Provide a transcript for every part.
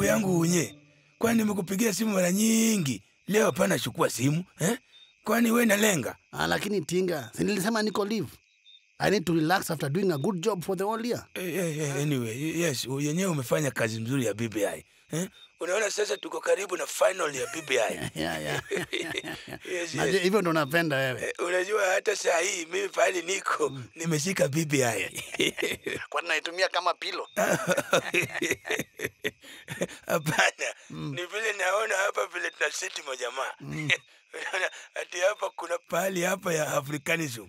yangu unye, kwani nimekupigia simu mara nyingi, leo hapana chukua simu eh? Kwani we nalenga? Ah, lakini Tinga, si nilisema niko leave. I need to relax after doing a good job for the whole year. Eh, eh, eh, anyway, yes, yenyewe umefanya kazi mzuri ya BBI eh? Unaona sasa tuko karibu na final ya BBI. Yeah, yeah. yes, Najua yes. hivyo ndo napenda wewe. Eh, Unajua hata saa hii mimi pahali niko nimeshika BBI. Kwani naitumia kama pilo? Hapana, ni vile naona hapa vile tuna seti majamaa Unaona, ati hapa kuna pahali hapa ya Africanism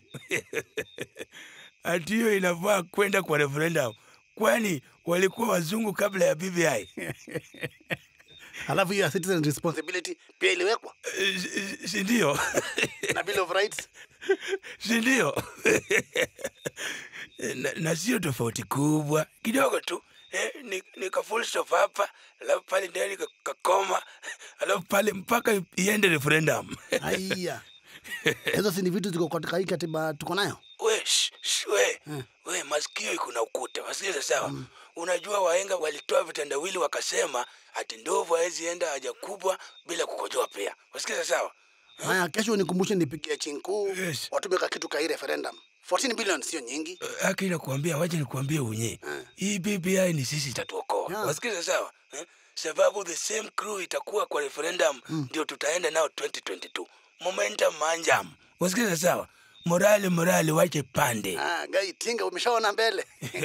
ati hiyo inafaa kwenda kwa referendum, kwani walikuwa wazungu kabla ya BBI. Halafu hiyo ya citizen responsibility pia iliwekwa Eh, si- si ndio? na Bill of Rights. si ndio? na, na sio tofauti kubwa kidogo tu eh, ni, ni ka full stop hapa alafu pale ndani ka- kakoma alafu pale mpaka iende referendum Aiya. Hizo si ni vitu ziko katika hii katiba tuko nayo. we, sh, sh, we, we masikio iko na ukuta wasikiza sawa unajua wahenga walitoa vitandawili wakasema ati ndovu hawezi enda haja kubwa bila kukojoa pia wasikiza sawa Haya, kesho nikumbushe nipigie chinkuu Yes. watume ka kitu ka hii referendum. 14 billion sio nyingi. haki nakuambia, wacha nikuambie unye hii BBI ni sisi itatuokoa Yeah. wasikiza sawa eh? sababu the same crew itakuwa kwa referendum ndio tutaenda nao 2022 momentum manjam wasikiza sawa morali morali wache pande Ah, gai Tinga umeshaona mbele.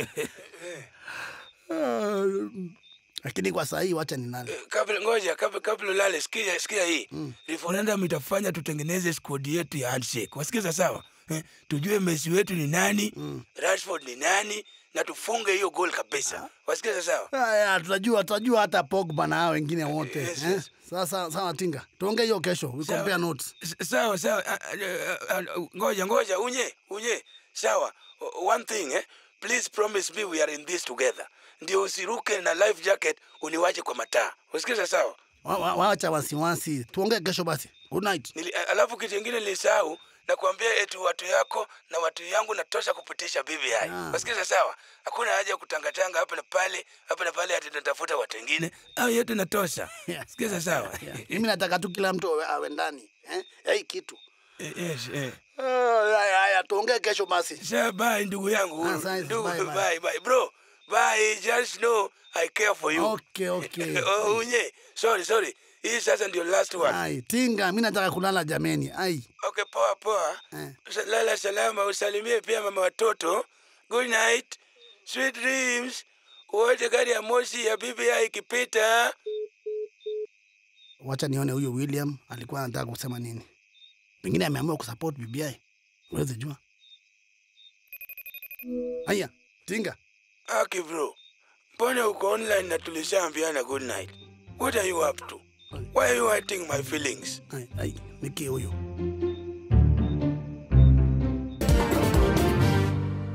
Ah, Lakini kwa saa hii wacha ninale. Eh, kabla ngoja kabla kabla ulale sikia sikia hii referendum itafanya tutengeneze squad yetu ya handshake wasikiza sawa eh? tujue Messi wetu ni nani Rashford ni nani na tufunge hiyo goal kabisa wasikiza sawa Haya, tutajua tutajua hata Pogba na hao wengine wote. Yes, eh? yes. Sasa sawa Tinga. Tuongee hiyo kesho. We Sawa. compare notes. S- sawa sawa Ah, ah, ah, ah, ngoja ngoja unye unye sawa O- one thing eh? please promise me we are in this together ndio usiruke na life jacket uniwache kwa mataa usikiza sawa Wa- wa- Wacha wasiwasi. Tuongee kesho basi. Good night. Nili, a- alafu kitu ingine nilisahau na kuambia eti watu yako na watu yangu natosha kupitisha BBI Ah. wasikiza sawa hakuna haja ya kutangatanga hapa na pale hapa na pale ati tunatafuta watu wengine au yote natosha Yeah. sikiza sawa Mimi nataka tu kila mtu awe- awe ndani. Eh? Ya Hii kitu. Eh, yes, eh. Ah, Haya, haya, tuongee kesho basi. Sasa bye ndugu yangu. Ah, sawa, ndugu, bye, bye, bye. bye, Bro, bye. Just know I care for you. Okay, okay. oh, unye. Sorry, sorry. Hii sasa ndio last one. Ai, Tinga, mimi nataka kulala jameni. Ai. Okay, poa poa. Eh. Sa- Lala salama, usalimie pia mama watoto. Good night. Sweet dreams. Wote gari ya moshi ya BBI ikipita. Wacha nione huyo William alikuwa anataka kusema nini. Pengine ameamua kusupport BBI. Huwezi jua. Haya, Tinga. Aki bro. Mbona uko online na tulishaambiana good night? What are you up to? Why are you hurting my feelings? Ai, ai, nikie huyo.